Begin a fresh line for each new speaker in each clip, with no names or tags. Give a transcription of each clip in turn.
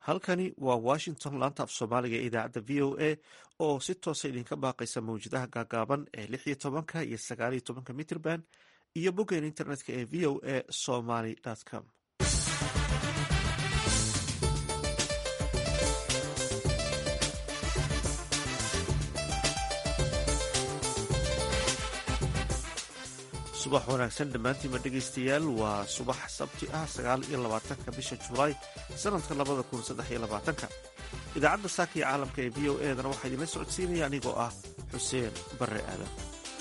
halkani waa washington laanta af soomaaliga ee idaacadda v o a oo si toosa idinka baaqaysa mawjadaha gaagaaban ee lix iyo tobanka iyo sagaal iyo tobanka mitrband iyo boggeen internetka ee v o a somaly com subax wanaagsan dhammaantiinba dhegaystayaal waa subax sabti ah sagaal iyo labaatanka bisha julaay sanadka labada kun saddex iyo labaatanka idaacadda saaka iyo caalamka ee v o edana waxaa idinla socodsiinaya anigoo ah xuseen barre aadan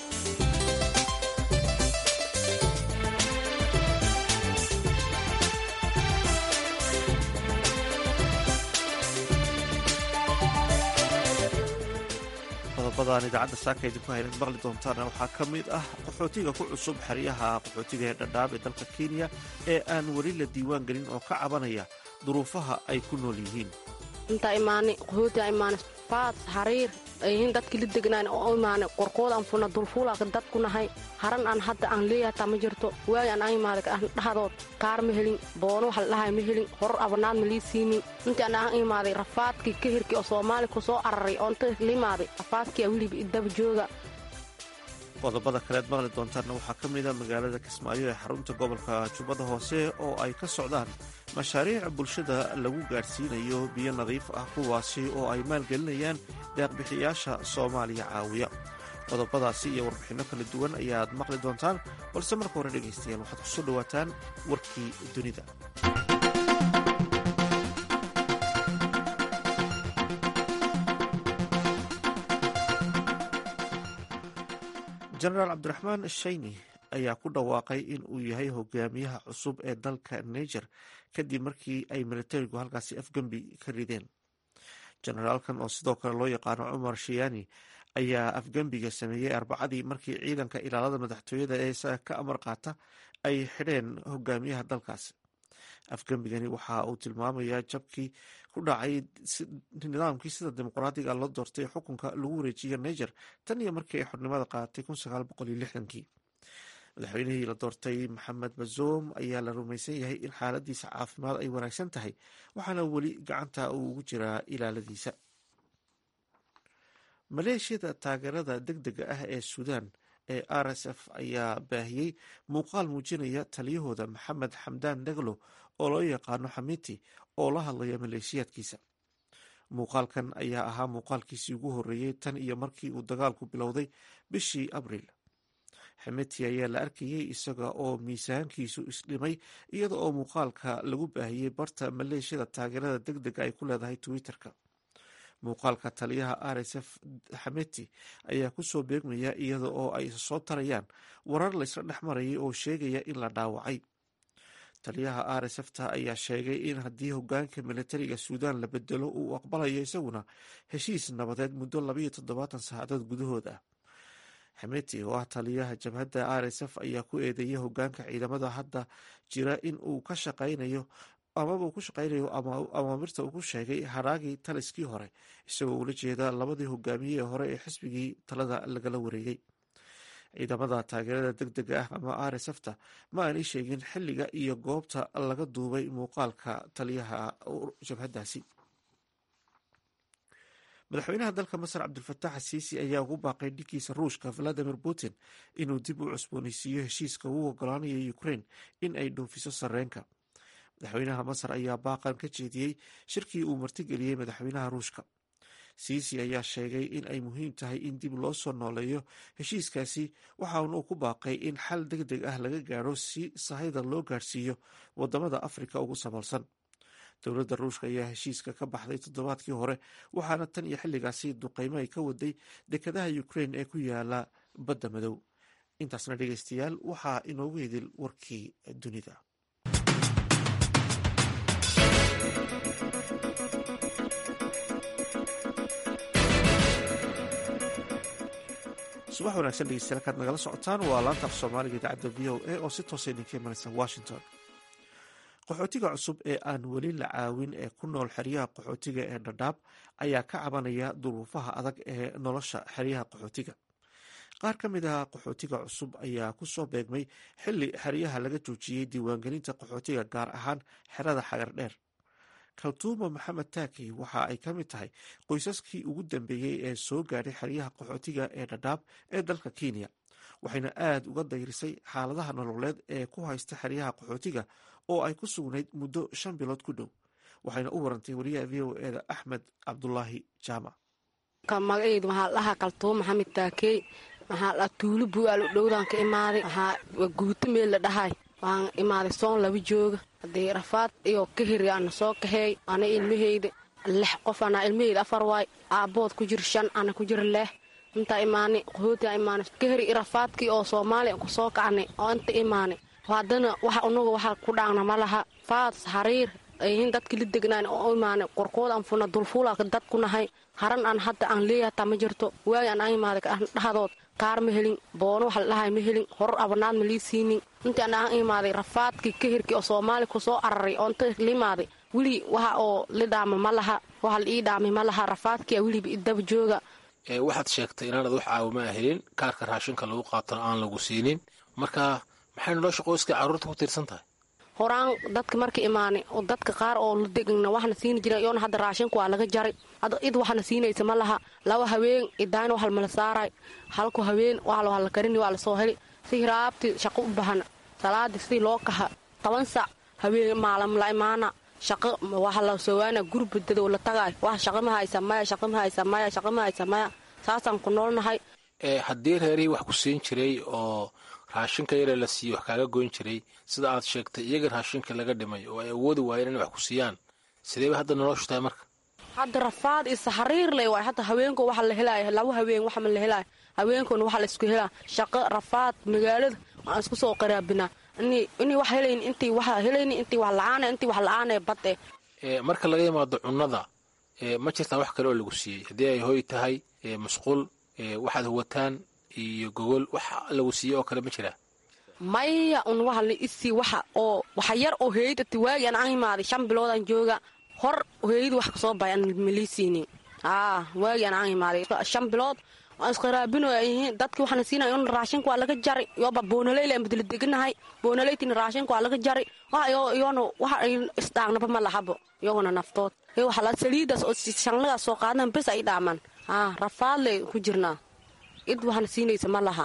qodobadaan idaacadda saaka idinku hayna maqli doontaana waxaa ka mid ah qaxootiga ku cusub xeryaha qaxootiga ee dhadhaab ee dalka kenya ee aan weli la diiwaan gelin oo ka cabanaya duruufaha ay ku nool yihiin
intaa imaanay qaxootiga imaanay faad xariir ayhin dadkii la degnaan oo imaanay qorqood aan funa dulfuulaaka dad ku nahay haran aan hadda aan leeyahay taa ma jirto waagi aan imaaday dhahadood kaar ma helin boono waxa la dhahay ma helin horor abanaad ma lii siinin intii aan aan imaaday rafaadkii kahirkii oo soomaali ku soo araray oo inta la imaaday rafaadkii weliba idaba jooga
qodobada kaleed maqli doontaanna waxaa ka mid a magaalada kismaayo ee xarunta gobolka jubbada hoose oo ay ka socdaan mashaariic bulshada lagu gaadhsiinayo biyo nadiif ah kuwaasi oo ay maalgelinayaan deeqbixiyaasha soomaaliya caawiya qodobadaasi iyo warbixinno kala duwan ayaad maqli doontaan balse marka hore dhegaystayaal waxaad kusoo dhowaataan warkii dunida jenaraal cabdiraxmaan shayni ayaa ku dhawaaqay in uu yahay hogaamiyaha cusub ee dalka niger kadib markii ay militarigu halkaasi afgembi ka rideen jenaraalkan oo sidoo kale loo yaqaano cumar shiyani ayaa afgembiga sameeyey arbacadii markii ciidanka ilaalada madaxtooyada ee isaga ka amar qaata ay xidheen hogaamiyaha dalkaasi afgembigani waxa uu tilmaamayaa jabkii ku dhacay nidaamkii sida dimuqraadiga loo doortay xukunka lagu wareejiya niger tan iyo markii ay xornimada qaadatay kii madaxweynihii la doortay maxamed bazoum ayaa la rumaysan yahay in xaaladiisa caafimaad ay wanaagsan tahay waxaana weli gacanta uu ugu jiraa ilaaladiisa maleeshiyada taageerada deg dega ah ee suudaan ee r s f ayaa baahiyey muuqaal muujinaya taliyahooda maxamed xamdaan daglo oo loo yaqaano xamiti oo la hadlaya maleeshiyaadkiisa muuqaalkan ayaa ahaa muuqaalkiisii ugu horreeyey tan iyo markii uu dagaalku bilowday bishii abriil xamiti ayaa la arkayey isaga oo miisaankiisu isdhimay iyada oo muuqaalka lagu baahiyey barta maleeshiyada taageerada deg dega ay ku leedahay twitter-ka muuqaalka taliyaha r s f xameti ayaa kusoo beegmaya iyada oo ay soo tarayaan warar laysla dhex marayay oo sheegaya in la dhaawacay taliyaha r s f ta ayaa sheegay in haddii hogaanka militariga suudaan la bedelo uu aqbalayo isaguna heshiis nabadeed muddo labayo toddobaatan saacadood gudahood ah xameti oo ah taliyaha jabhadda r s f ayaa ku eedeeyay hogaanka ciidamada hadda jira in uu ka shaqaynayo amaba uu ku shaqaynayo amaamirta uu ku sheegay haraagii taliskii hore isagoo ula jeeda labadii hogaamiye ee hore ee xisbigii talada lagala wareegay ciidamada taageerada deg dega ah ama r s f ta ma aanay sheegin xilliga iyo goobta laga duubay muuqaalka taliyaha jabhaddaasi madaxweynaha dalka masar cabdulfatax asiisi ayaa ugu baaqay dhiggiisa ruushka valadimir putin inuu dib u cusbooneysiiyo heshiiska uu ogolaanaya ukraine in ay dhoofiso sareenka madaxweynaha masar ayaa baaqan ka jeediyey shirkii uu martigeliyey madaxweynaha ruushka siisi ayaa sheegay in ay muhiim tahay in dib loo soo nooleeyo heshiiskaasi waxaana uu ku baaqay in xal deg deg ah laga gaadho si sahayda loo gaadhsiiyo wadamada afrika ugu sabalsan dowladda ruushka ayaa heshiiska ka baxday toddobaadkii hore waxaana tan iyo xilligaasi duqeymo ay ka waday dekadaha ukraine ee ku yaala badda madow intaasna dhegeystayaal waxaa inoogu hedil warkii dunida subax wanaagsan dhegeystayaal kaad nagala socotaan waa laanta af soomaaliga idaacadda v o a oo si toosa idinka imanaysa washington qaxootiga cusub ee aan weli la caawin ee ku nool xeryaha qaxootiga ee dhadhaab ayaa ka cabanaya duruufaha adag ee nolosha xeryaha qaxootiga qaar ka mid ah qaxootiga cusub ayaa kusoo beegmay xili xeryaha laga joojiyey diiwaangelinta qaxootiga gaar ahaan xerada xagar dheer kaltuuma maxamed taakey waxa ay ka mid tahay qoysaskii ugu dambeeyey ee soo gaadhay xeryaha qaxootiga ee dhadhaab ee dalka kenya waxayna aad uga dayrisay xaaladaha nololeed ee ku haysta xeryaha qaxootiga oo ay ku sugnayd muddo shan bilood ku dhow waxayna u warantay wariyaha v o eda axmed cabdulaahi jaamac
magaceedu waxaa dhahaa kaltuuma maxamed taakey waxaa dhaa tuulo buaal u dhowdaan ka imaaday waxaa waa guuto meel la dhahay waan imaaday soon laba jooga haddii rafaad iyo kahiri ana soo kaheey ana ilmaheyda lix qof anaa ilmaheyda afar waay aabbood ku jir shan ana ku jir leeh intaa imaanay qaxootia imaanay kahiri i rafaadkii oo soomaaliya ku soo kacnay oo inta imaanay haddana waxa unaga waxa ku dhaagna ma laha faad hariir ayhin dadki la degnaan oo imaanay qorqood aan funa dulfuulaka dad ku nahay haran aan hadda aan leeyahataa ma jirto waagi aan imaaday dhahadood kaar ma helin boono wax la dhahay ma helin horor abanaad ma lii siinin intii aan aan imaaday rafaadkii kahirkii oo soomaali ku soo araray oo inta liimaaday weli waxa oo li dhaama ma laha waxa la ii dhaamay ma laha rafaadkia weliba idaba jooga
waxaad sheegtay inaanad wax caawima a helin kaarka raashinka lagu qaatona aan lagu siinin marka maxay nolosha qoyska carruurta ku tiirsan tahay
horaan dadka marka imaanay oo dadka qaar oo la degna waxna siini jira iyoona hadda raashinku waa laga jaray hadda id waxna siinaysa ma laha laba haween idaayna wax mala saaray halku haween waa la karini waa lasoo heli si hiraabti shaqo u bahana salaadii sidii loo kaha toban sac haween maalam la imaana shaqo waxa la soowaana gurbadada oo la tagaay wax shaqo ma haysa maya shaqo ma haysa maya shaqo ma haysa maya saasaan ku noolnahay
haddii reerihii wax ku siin jiray oo raashinka yare la siiye wax kaaga goyn jiray sida aad sheegtay iyaga raashinka laga dhimay oo ay awoodi waayeen inay wax ku siiyaan sideeba hadda noloshu tahay marka
hadda rafaad isa xariir ley waay hadda haweenko waxa la helaayo laba haween waxa ma la helaayo haweenkoona waxa la isku helaa shaqo rafaad magaalada waan isku soo qaraabinaa inay wax helayn intii wax helayni intii wax la-aana intii wax la-aanee bad eh
marka laga yimaado cunnada ma jirtaa wax kale oo lagu siiyey haddii ay hoy tahay musqul waxaad huwataan iyo gogol wax lagu siiyey oo kale ma jiraa
maya un waxa la isii waxa oo waxa yar oo heydati waagi aan aan imaaday shan biloodaan jooga hor heeyadu wax kasoo bahay aan malii siinin aa waagi aan aan imaaday shan bilood waan isqaraabino yihiin dadkii waxaana siinaya un raashinka waa laga jari yoba boonaleyla aan badla deganahay boonaleytina raashinka waa laga jari iyoona waxa ay isdhaagnaba ma lahabo iyaguna naftood waxa la saliidaas oo shanladaas soo qaadan bes ay dhaamaan aa rafaadley ku jirnaa id waxaana siinaysa ma laha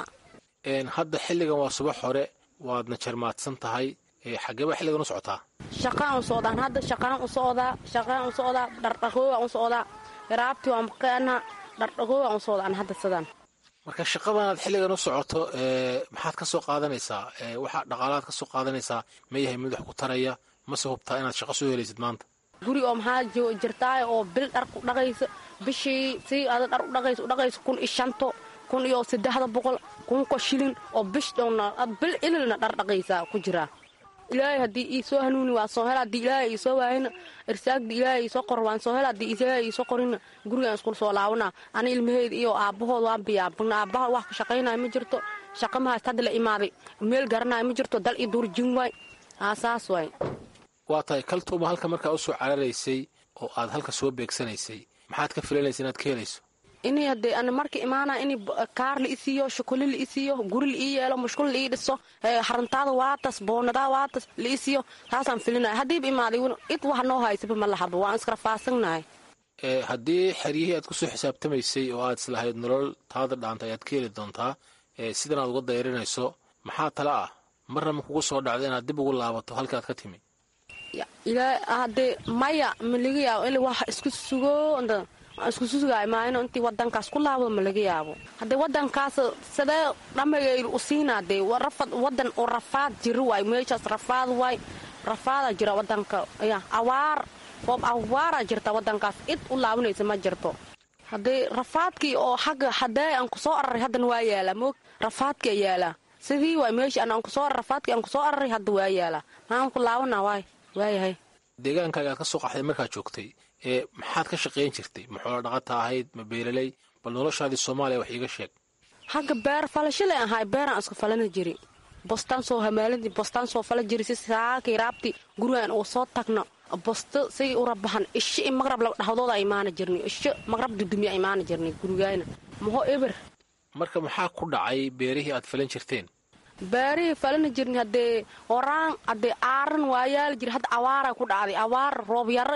hadda xilligan waa subax hore waadna jarmaadsan tahay xageeba xilligan u socotaa
shaqaan u socdaan hadda shaqaan u socdaa shaqaan u socdaa dhardhaqoogaan u socdaa garaabtii waan maqaana dhardhaqoogaan u socdaan hadda sidaan
marka shaqadanaad xilligan u socoto maxaad ka soo qaadanaysaa waxaa dhaqaalaad ka soo qaadanaysaa ma yahay mid wax ku taraya mase hubtaa inaad shaqo soo helaysid maanta
guri oo maxaa jirtaay oo bil dhar ku dhaqaysa bishii si ada dhar u dhaqaysa u dhaqaysa kun iyo shanto kun iyo saddexda boqol kunko shilin oo bish dhowna bil ililna dhar dhaqaysaa ku jiraa ilaahay haddii ii soo hanuuni waa soo hela haddii ilaahay ii soo waayana irsaagdii ilaahay ii soo qor waan soo hela haddii ilaahay ii soo qorina gurigaan iskula soo laabanaa ani ilmaheeda iyo aabbahood waan biyaabagna aabbaha wax ka shaqaynaya ma jirto shaqa ma haysta hadda la imaaday meel garanaya ma jirto dal ii duur jin waay aa saas waay
waa tahay kaltuuma halka markaa u soo cararaysay oo aad halka soo beegsanaysay maxaad ka filanaysa inaad ka helayso
inay haddee ana marka imaana in kaar la isiiyo shukuli la isiiyo guri la ii yeelo mushkul la ii dhiso harantaada waatas boonadaa waatas la isiiyo taasaan filinaya haddiiba imaaday id wax noo haysaba ma lahaba waan iskarafaasannahay
haddii xeryihii aad kusoo xisaabtamaysay oo aad islahayd nolol taada dhaanta ayaad ka heli doontaa sidan aad uga dayrinayso maxaa tala ah marna ma kugu soo dhacda inaad dib ugu laabato halka aad ka timi
hadee maya ma laga yaabo il wax isku sugo isku sugaay maayno intii wadankaas ku laabo ma laga yaabo haddee wadankaas sidee dhamagayl u siinaa dee rafad wadan oo rafaad jira waay meeshaas rafaad waay rafaadaa jira wadanka ya awaar roob awaaraa jirta wadankaas id u laabanaysa ma jirto haddee rafaadkii oo xagga hadee aan kusoo araray haddana waa yaalaa moog rafaadkia yaalaa sidii waay meeshii aan kusoo rafaadkii aan kusoo araray hadda waa yaalaa maxaan ku laabana waay waayahay
deegaankaaga aad ka soo qaxday markaad joogtay ee maxaad ka shaqayn jirtay ma xoolo dhaqata ahayd ma beeraley bal noloshaadii soomaaliya wax iiga sheeg
xagga beer falashale ahay beeraan iska falana jiri bostaan soo hamaaladi bostaan soo fala jiri si saakii raabti gurigaan oo soo tagno bosto say ura bahan isho i maqrab la dhahdooda imaana jirni isho maqrab dudumiya imaana jirni gurigayna maho eber
marka maxaa ku dhacay beerihii aad falan jirteen
beerihii falana jirni haddee horaan haddee aaran waayaali jiri hadda awaara ku dhacday awaar roob yaray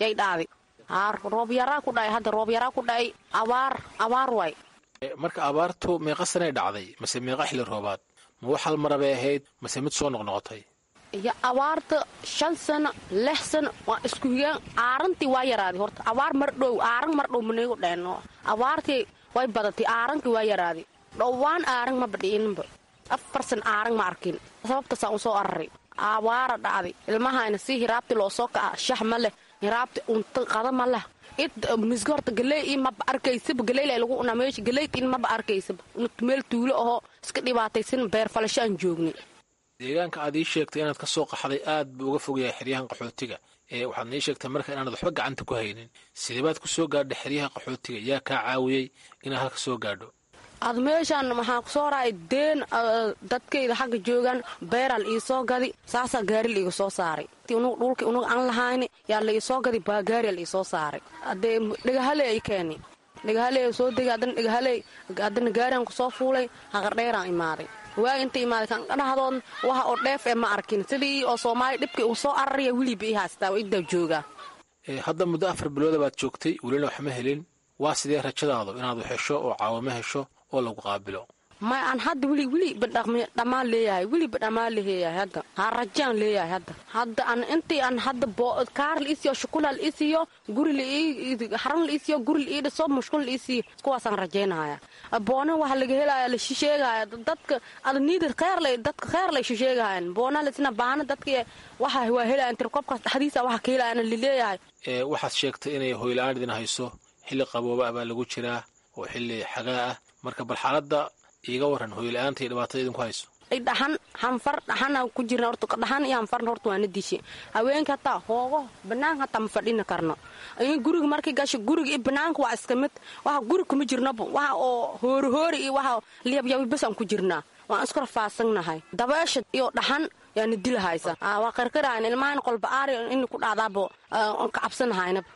yay dhaaday roob yaraa ku dhacay hadda roob yaraa ku dhacay abaar abaar waay
marka abaartu meeqa sanay dhacday mase meeqa xilli roobaad ma wax hal mara bay ahayd mase mid soo noqnoqotay
iyo abaarta shan sano lix sano waa isku higeen aarantii waa yaraaday horta abaar mar dhow aaran mar dhow manigu dheenno abaartii way badatay aarankii waa yaraaday dhowaan aaran ma badhiininba afar san aaran ma arkin sababtaasaan usoo araray abaara dhacday ilmahayna si hiraabti loo soo kaca shax ma leh hiraabti unta qada ma leh id misga horta galey in maba arkaysaba galeyla lagu unaa meesha galeyta in maba arkaysaba meel tuulo ahoo iska dhibaataysan beer falasho aan joognay
deegaanka aad ii sheegtay inaad ka soo qaxday aad buu uga fog yahay xeryahan qaxootiga ee waxaad nii sheegtay marka inaanad waxba gacanta ku haynin sideebaad ku soo gaadha xeryaha qaxootiga yaa kaa caawiyey inaad halka soo gaadho
ad meeshaan maxaa kusoo raacay deen dadkayda xagga joogaan beeral iisoo gadi saasaa gaari la iga soo saaray dhulka unuga aan lahayni yaa la iisoo gadi baa gaariya la iisoo saaray adee dhagahaley ay keeni dhagahaley soo degay haddana dhagahaley haddana gaariyan kusoo fuulay haqardheeraan imaaday waagi inta imaaday kan dhahdood waxa oo dheef ee ma arkin sidii oo soomaaliya dhibkii uu soo araraya weliba ii haystaa waa idaa joogaa
hadda muddo afar bilooda baad joogtay welina waxma helin waa sidee rajadaadu inaad wax hesho oo caawimo hesho oo lagu qaabilo
may aan hadda weli weliba dhammaan leeyahay weliba dhammaan leeyahay hadda ha rajaan leeyahay hadda hadda aan intii aan hadda kaar la isiyo shukula la isiyo guri haran la isiyo guri la ii dhiso mushkul la isiyo kuwaasaan rajaynaya boona waxa laga helaya la shisheegaya dadka ada niida kheer lay dadka kheer lay shisheegahayan boona lasina baana dadka waxa waa helayan tirkobkaas dhexdiisa waxa ka helayan laleeyahay
waxaad sheegtay inay hoyla-aan idin hayso xilli qabooba ah baa lagu jiraa oo xilli xagaa ah marka bal xaaladda iiga waran hoyla-aanta iyo dhibaatada idinku hayso
dhaxan hanfar dhaxana ku jirna horta dhaxan iyo hanfarna horta waana dishe haweenka hataa hoogo banaanka hataa ma fadhina karno guriga markay gasho guriga iyo banaanka waa iska mid waxa guri kuma jirnaba waxa oo hoori hoori iyo waxa liyabyabi bas aan ku jirnaa waan isku rafaadsannahay dabeesha iyo dhaxan yaana dilahaysa waa qarqarahan ilmahan qolba aari in ku dhacdaabo ka cabsanahaynaba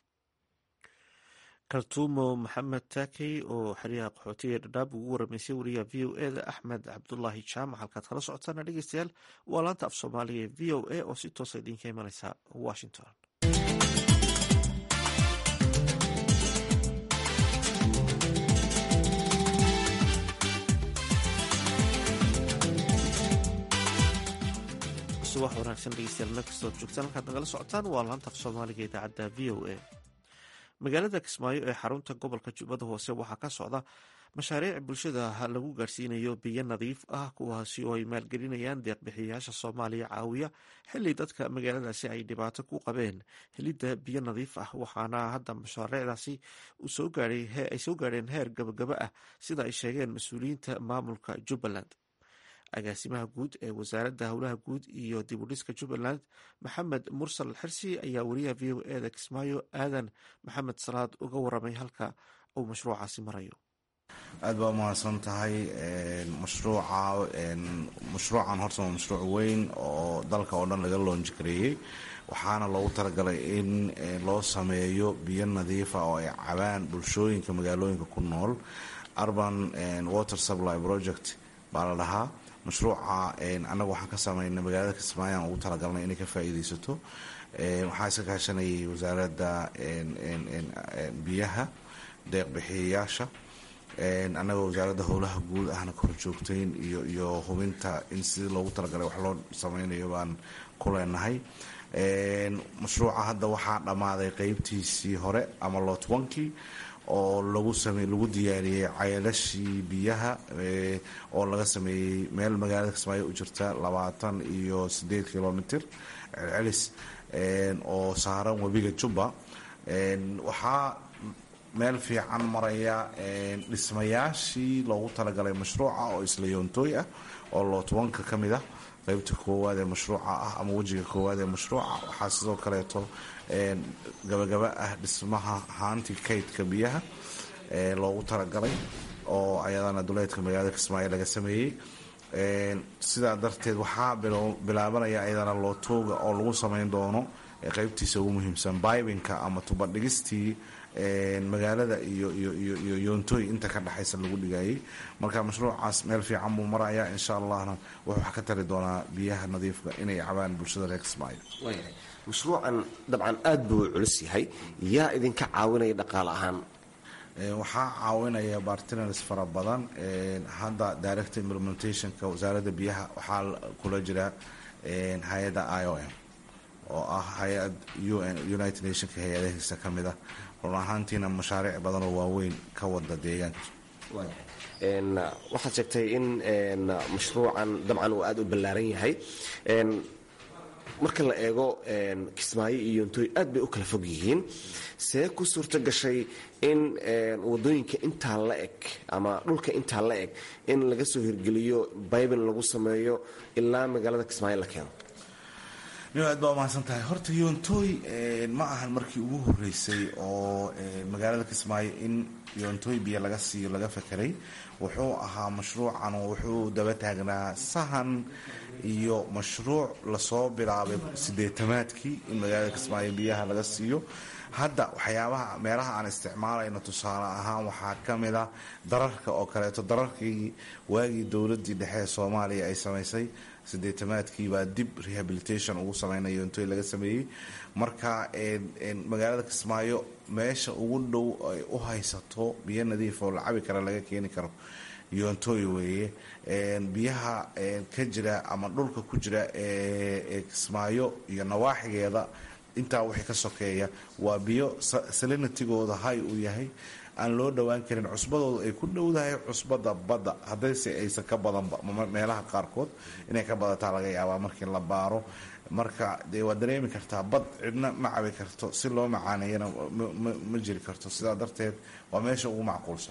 kaltuumo maxamed taakey oo xeryaha qaxootiga ee dhadhaab ugu waramaysay wariyaha v o e da axmed cabdulaahi jaamac halkaad kala socotaana dhegeystayaal waa laanta af soomaaliga ee v o a oo si toosa idinka imaneysa washington subax wanaagsan dhegeystayaal meel kastood joogtaan halkaad nagala socotaan waa laanta af soomaaliga idaacadda v o a magaalada kismaayo ee xarunta gobolka jubbada hoose waxaa ka socda mashaariic bulshada lagu gaarsiinayo biyo nadiif ah kuwaasi oo ay maalgelinayaan deeqbixiyayaasha soomaaliya caawiya xili dadka magaaladaasi ay dhibaato ku qabeen helidda biyo nadiif ah waxaana hadda mashaariicdaasi ay soo gaadheen heer gabagaba ah sida ay sheegeen mas-uuliyiinta maamulka jubbaland agaasimaha guud ee wasaaradda howlaha guud iyo dibudhiska jubbaland maxamed mursal xirsi ayaa wariyaha v o e da kismaayo aadan maxamed salaad uga waramay halka uu mashruucaasi marayo
aada baa umahadsan tahay mashruuca mashruucan horta waa mashruuc weyn oo dalka oo dhan laga loonji gareeyey waxaana loogu talagalay in loo sameeyo biyo nadiifa oo ay cabaan bulshooyinka magaalooyinka ku nool urban water supply project baa la dhahaa mashruuca annaga waxaan ka sameynay magaalada kismaayo aan ugu talagalnay inay ka faa-iideysato waxaa iska kaashanayay wasaaradda biyaha deeqbixiyayaasha annagoo wasaaradda howlaha guud ahna kor joogtayn iyo iyo hubinta in sidii loogu talagalay wax loo sameynayo baan ku leenahay mashruuca hadda waxaa dhammaaday qeybtiisii hore ama lotwankii oo lagu same lagu diyaariyey cayalashii biyaha oo laga sameeyey meel magaalada kismaayo u jirta labaatan iyo sideed kilomitr celcelis oo saaran webiga jubba waxaa meel fiican maraya dhismayaashii loogu talagalay mashruuca oo isla yoontooy ah oo lootwanka ka mid ah qeybta koowaad ee mashruuca ah ama wejiga koowaad ee mashruuca waxaa sidoo kaleeto gabagaba ah dhismaha haanti kaydka biyaha loogu talagalay oo ayadana duleedka magaalada kismaayo laga sameeyey sidaa darteed waxaa bilaabanaya ayadana lootooga oo lagu sameyn doono qeybtiisa ugu muhiimsan bibinka ama tubadhigistii magaalada iyo iyo yoontooy inta ka dhexaysa lagu dhigayay marka mashruucaas meel fiican buu maraya insha allahna wuxuu wax ka tari doonaa biyaha nadiifka inay cabaan bulshada reer kismaayo
mashruucan dabcan aad buu culus yahay yaa idinka caawinaya dhaqaale ahaan
waxaa caawinaya bartiners fara badan hadda direct implementationka wasaaradda biyaha waxaa kula jira hay-adda i o m oo ah hay-ad united nationka hay-adahiisa ka mid ah run ahaantiina mashaariic badan oo waaweyn ka wada deegaanka
waxaad sheegtay in mashruucan dabcan uu aada u ballaaran yahay marka la eego kismaayo iyo yontooy aad bay u kala fog yihiin see ku suurto gashay in wadooyinka intaa la eg ama dhulka intaa la eg in laga soo hirgeliyo bybin lagu sameeyo ilaa magaalada kismaayo la keeno
nin aad baa umahadsan tahay horta yoontooy ma ahan markii ugu horeysay oo magaalada kismaayo in yoontooy biyo laga siiyo laga fakeray wuxuu ahaa mashruucan wuxuu daba taagnaa sahan iyo mashruuc lasoo bilaabay sideetamaadkii in magaalada kismaayo biyaha laga siiyo hadda waxyaabaha meelaha aan isticmaalayno tusaale ahaan waxaa ka mid a dararka oo kaleeto dararkii waagii dowladii dhexe ee soomaaliya ay samaysay sideetamaadkii baa dib rehabilitation ugu sameynaya yoontooy laga sameeyey marka magaalada kismaayo meesha ugu dhow ay u haysato biyo nadiif oo la cabi kara laga keeni karo yoontooy weeye biyaha ka jira ama dhulka ku jira ee kismaayo iyo nawaaxigeeda intaa wixii ka sokeeya waa biyo salinitigooda hay uu yahay aan loo dhowaan karin cusbadooda ay ku dhowdahay cusbada badda haddayse aysan ka badanba meelaha qaarkood inay ka badataa laga yaabaa markii la baaro marka dee waad dareemi kartaa bad cidna ma cabi karto si loo macaaneeyana ma jiri karto sidaa darteed waa meesha ugu macquulsan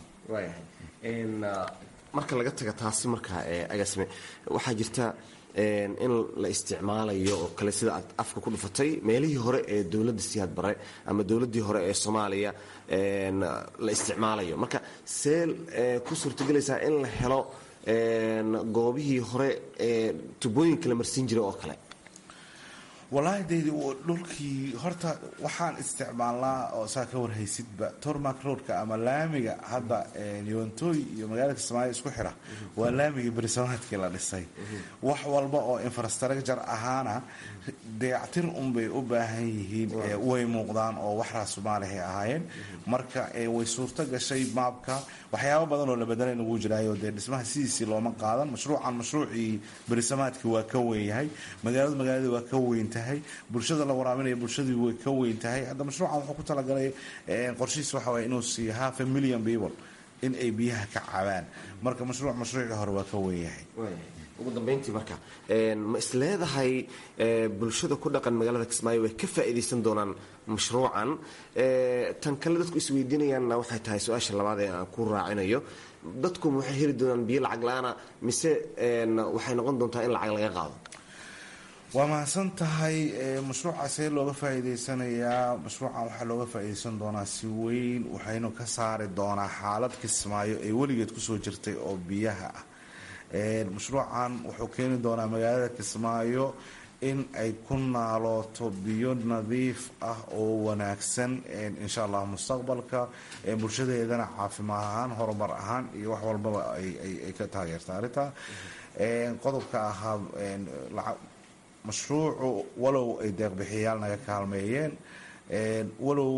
marka laga taga taasi markaa agaasime waxaa jirta in la isticmaalayo oo kale sida aad afka ku dhufatay meelihii hore ee dowladda siyaad bare ama dowladdii hore ee soomaaliya la isticmaalayo marka see ku suurtagelaysaa in la helo goobihii hore ee tubooyinka la marsiin jiray oo kale
wallaahi daydi dhulkii horta waxaan isticmaalnaa oo saa ka warhaysidba tormak roadka ama laamiga hadda yoontooy iyo magaalada kismaayo isku xira waa laamigii berisamaadkii la dhisay wax walba oo infrastructure ahaana dayactir unbay u baahan yihiin way muuqdaan oo wax raasumaalihay ahaayeen marka way suurto gashay maabka waxyaabo badan oo la bedelayna wuu jiraayo dee dhismaha sidiisii looma qaadan mashruucan mashruucii berisamaadkii waa ka weyn yahay magaaladu magaalada waa ka weyn tahay bulshada la waraabinaya bulshadii way ka weyn tahay hadda mashruucan wuxuu ku talagalay qorshihiis waxa waye inuu siiyo half a million people in ay biyaha ka cabaan marka mashruuc mashruucii hore waa ka weyn yahay
ugu dambeyntii marka ma is leedahay bulshada ku dhaqan magaalada kismaayo way ka faa'iidaysan doonaan mashruucan tan kale dadku isweydiinayaanna waxay tahay su-aasha labaad ee aan ku raacinayo dadku waxay heli doonaan biyo lacag la-aana mise waxay noqon doontaa in lacag laga qaado
waa mahadsan tahay mashruuca see looga faa'iidaysanayaa mashruucan waxaa looga faa'iidaysan doonaa si weyn waxaynu ka saari doonaa xaalad kismaayo ee weligeed kusoo jirtay oo biyaha ah mashruucan wuxuu keeni doonaa magaalada kismaayo in ay ku naalooto biyo nadiif ah oo wanaagsan insha allah mustaqbalka bulshadeedana caafimaad ahaan horumar ahaan iyo wax walbaba ay ka taageerta arrinta qodobka ahaa mashruucu walow ay deeqbixiyayaal naga kaalmeeyeen walow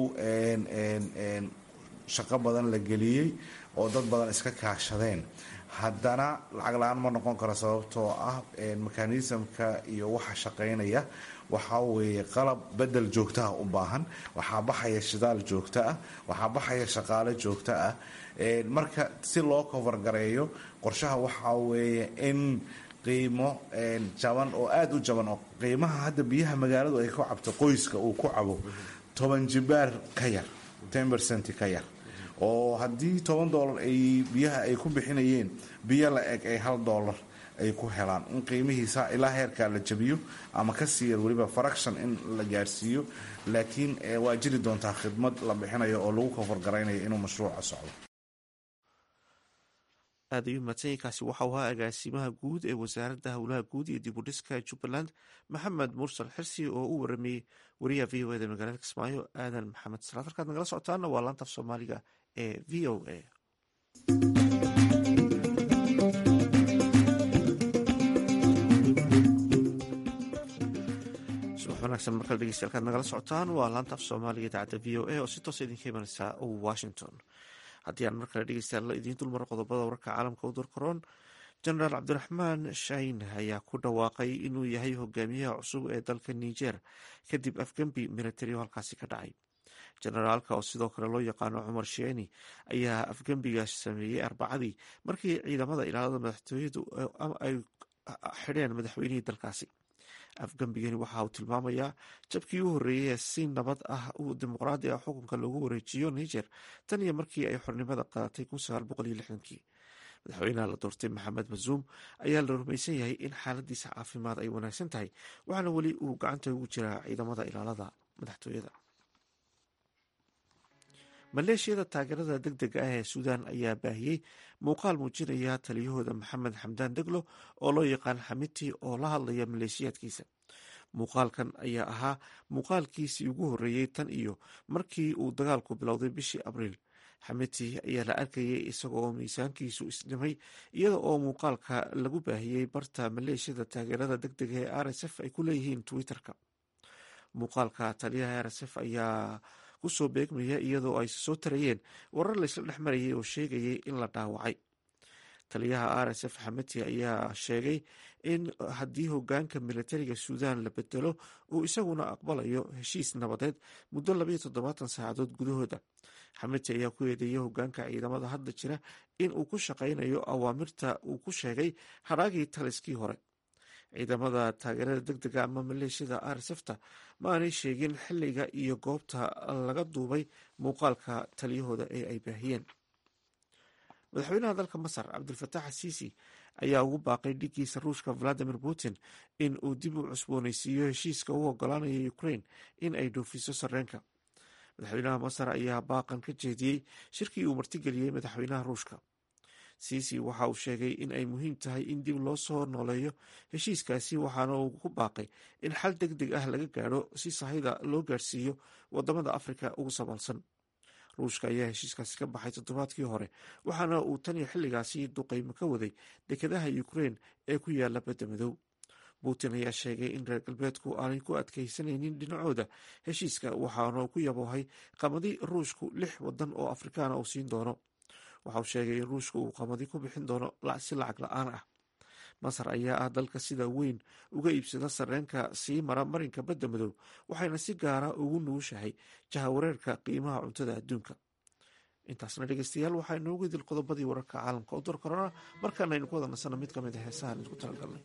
shaqo badan la geliyey oo dad badan iska kaashadeen haddana lacag la-aan ma noqon karo sababtoo ah mekanismka iyo waxa shaqaynaya waxaa weeye qalab bedel joogtaha u baahan waxaa baxaya shidaal joogto ah waxaa baxaya shaqaale joogto ah marka si loo kofargareeyo qorshaha waxaa weeye in qiimo jaban oo aada u jaban oo qiimaha hadda biyaha magaaladu ay ku cabto qoyska uu ku cabo toban jibaar ka yar ten percent ka yar oo haddii toban dollar ay biyaha ay ku bixinayeen biyo la eg ay hal dollar ay ku helaan in qiimihiisa ilaa heerkaa la jabiyo ama ka sii yar weliba fraction in la gaarsiiyo laakiin waa jiri doontaa khidmad la bixinayo oo lagu kofargaraynayo inuu mashruuca socdo
aad ayuu mahadsanyainkaasi waxau ahaa agaasimaha guud ee wasaaradda howlaha guud iyo dib u dhiska jubbaland maxamed mursal xirsi oo u waramayey wariyaha v o eda magaalada kismaayo aadan maxamed salaad halkaad nagala socotaana waa laanta af soomaaliga ee v o a subax wanaagsan markale dhegeystayaal kaad nagala socotaan waa laanta af soomaaliga idaacadda v o a oo si toosa idinka imanaysa washington haddii aan mar kale dhegeystayaal idiin dulmaro qodobada wararka caalamka u durkaroon jenaraal cabdiraxmaan shayn ayaa ku dhawaaqay inuu yahay hogaamiyaha cusub ee dalka niger kadib afgembi militari oo halkaasi ka dhacay jenaraalka oo sidoo kale loo yaqaano cumar sheeni ayaa afgembigaas sameeyey arbacadii markii ciidamada ilaalada madaxtooyadu ay xidheen madaxweynihii dalkaasi afgembigani waxa uu tilmaamayaa jabkii u horreeyey ee si nabad ah uu dimuqraadi ah xukunka loogu wareejiyo niger tan iyo markii ay xornimada qaadatay kii madaxweynaha la doortay maxamed mazuum ayaa la rumaysan yahay in xaaladiisa caafimaad ay wanaagsan tahay waxaana weli uu gacanta ugu jiraa ciidamada ilaalada madaxtooyada maleeshiyada taageerada deg dega ah ee suudaan ayaa baahiyey muuqaal muujinaya taliyahooda maxamed xamdaan deglo oo loo yaqaan xamiti oo la hadlaya maleeshiyaadkiisa muuqaalkan ayaa ahaa muuqaalkiisii ugu horreeyey tan iyo markii uu dagaalku bilowday bishii abriil xamiti ayaa la arkayay isagoo miisaankiisu isdhimay iyada oo muuqaalka lagu baahiyey barta maleeshiyada taageerada deg dega ee r s f ay ku leeyihiin twitter-ka muuqaalka taliyaha r s f ayaa kusoo beegmaya iyadoo ay soo tarayeen warar laysla dhex marayay oo sheegayay in la dhaawacay taliyaha r s f xamati ayaa sheegay in haddii hogaanka militariga suudan la bedelo uu isaguna aqbalayo heshiis nabadeed muddo labayo toddobaatan saacadood gudahooda xamati ayaa ku eedeeyay hogaanka ciidamada hadda jira in uu ku shaqaynayo awaamirta uu ku sheegay hadhaagii taliskii hore ciidamada taageerada deg dega ama maleeshiyada arsefta ma aanay sheegin xiliga iyo goobta laga duubay muuqaalka taliyahooda ee ay baahiyeen madaxweynaha dalka masar cabdulfatax asiisi ayaa ugu baaqay dhigiisa ruushka valadimir putin in uu dib u cusbooneysiiyo heshiiska u ogolaanaya ukraine in ay dhoofiso sareenka madaxweynaha masar ayaa baaqan ka jeediyey shirkii uu martigeliyey madaxweynaha ruushka siisi waxa uu sheegay in ay muhiim tahay in dib loo soo nooleeyo heshiiskaasi waxaana uu ku baaqay in xal deg deg ah laga gaadho si sahayda loo gaadhsiiyo wadamada afrika ugu sabalsan ruushka ayaa heshiiskaasi ka baxay toddobaadkii hore waxaana uu tan iyo xilligaasi duqeymo ka waday dekedaha ukraine ee ku yaala badda madow putin ayaa sheegay in reer galbeedku aanay ku adkeysanaynin dhinacooda heshiiska waxaana ku yaboohay qamadi ruushku lix wadan oo afrikaana uu siin doono waxa uu sheegay in ruushka uu qamadi ku bixin doono si lacag la-aan ah masar ayaa ah dalka sida weyn uga iibsada sareenka sii mara marinka badda madow waxayna si gaara ugu nugushahay jahawareerka qiimaha cuntada adduunka intaasna dhegeystayaal waxaa inoogu idil qodobadii wararka caalamka u dorkarona markaana aynu ku wada nasano mid ka mid a heesahan isku talagalnay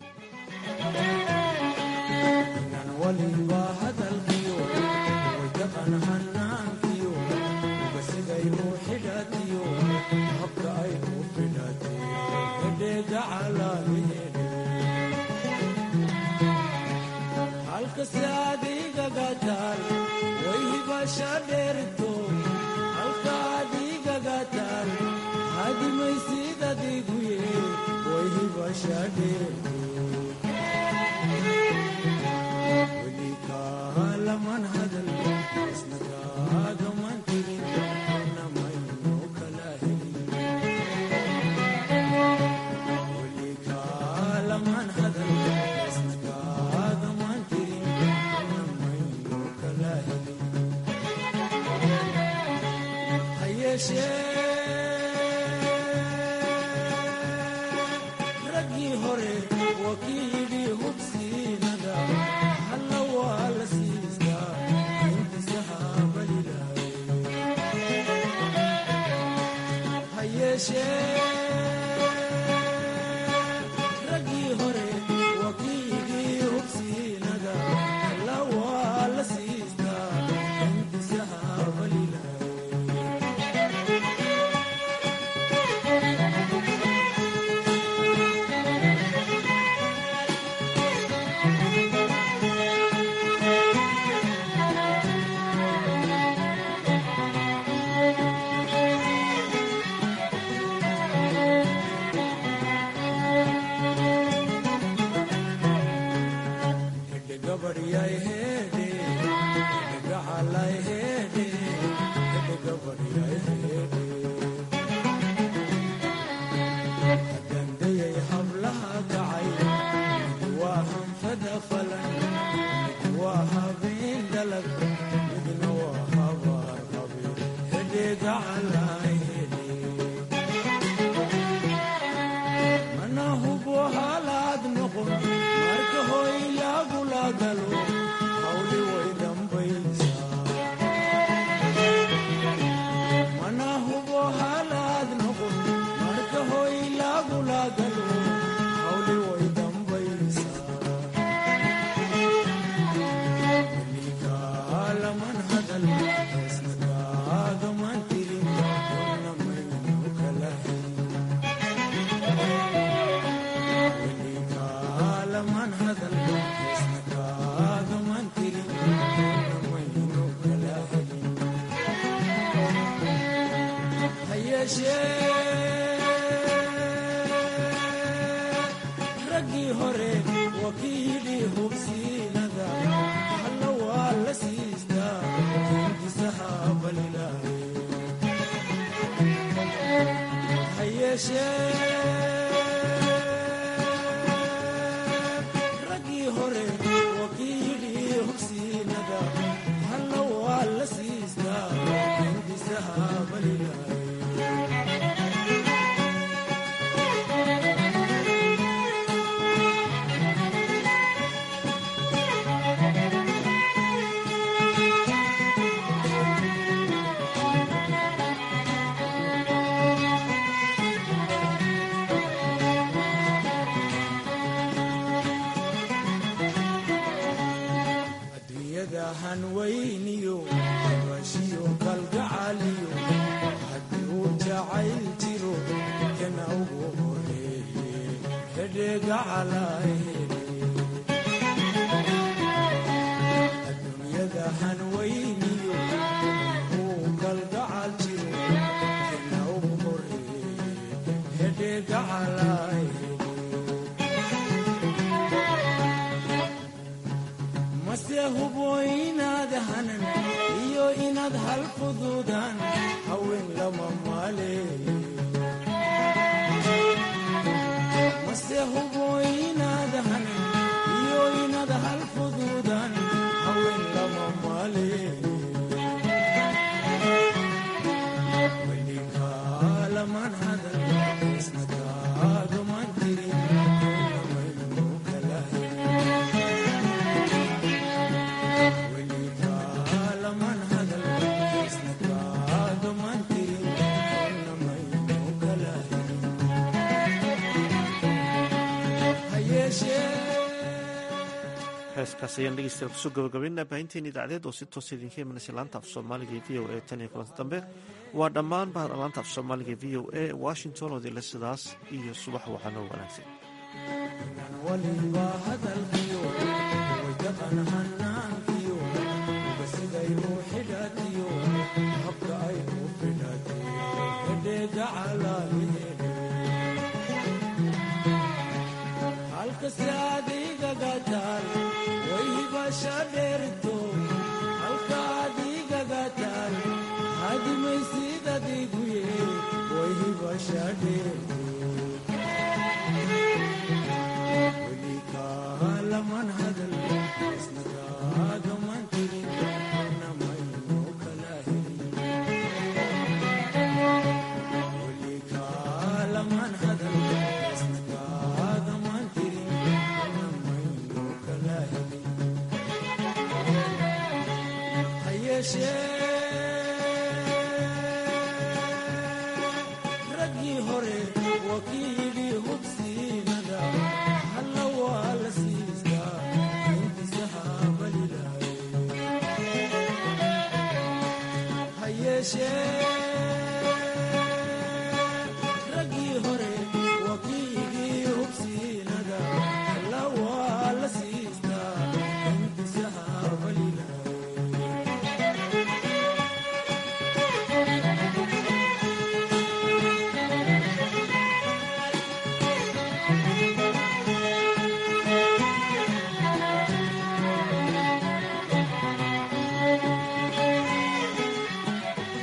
heeskaas ayaan dhegeystayaal kusoo gabagabaynaa baahinteen idaacadeed oo si toosa idinka imanaysa laanta af soomaaliga v o a tan iyo kulanta dambe waa dhammaan bahda laanta af soomaaliga v o a washington oo dila sidaas iyo subax waxaanoo wanaagsan
raggii hore wakiilii hubsiinada halla waa la siistaa intisahaabalilahay ha yeeshee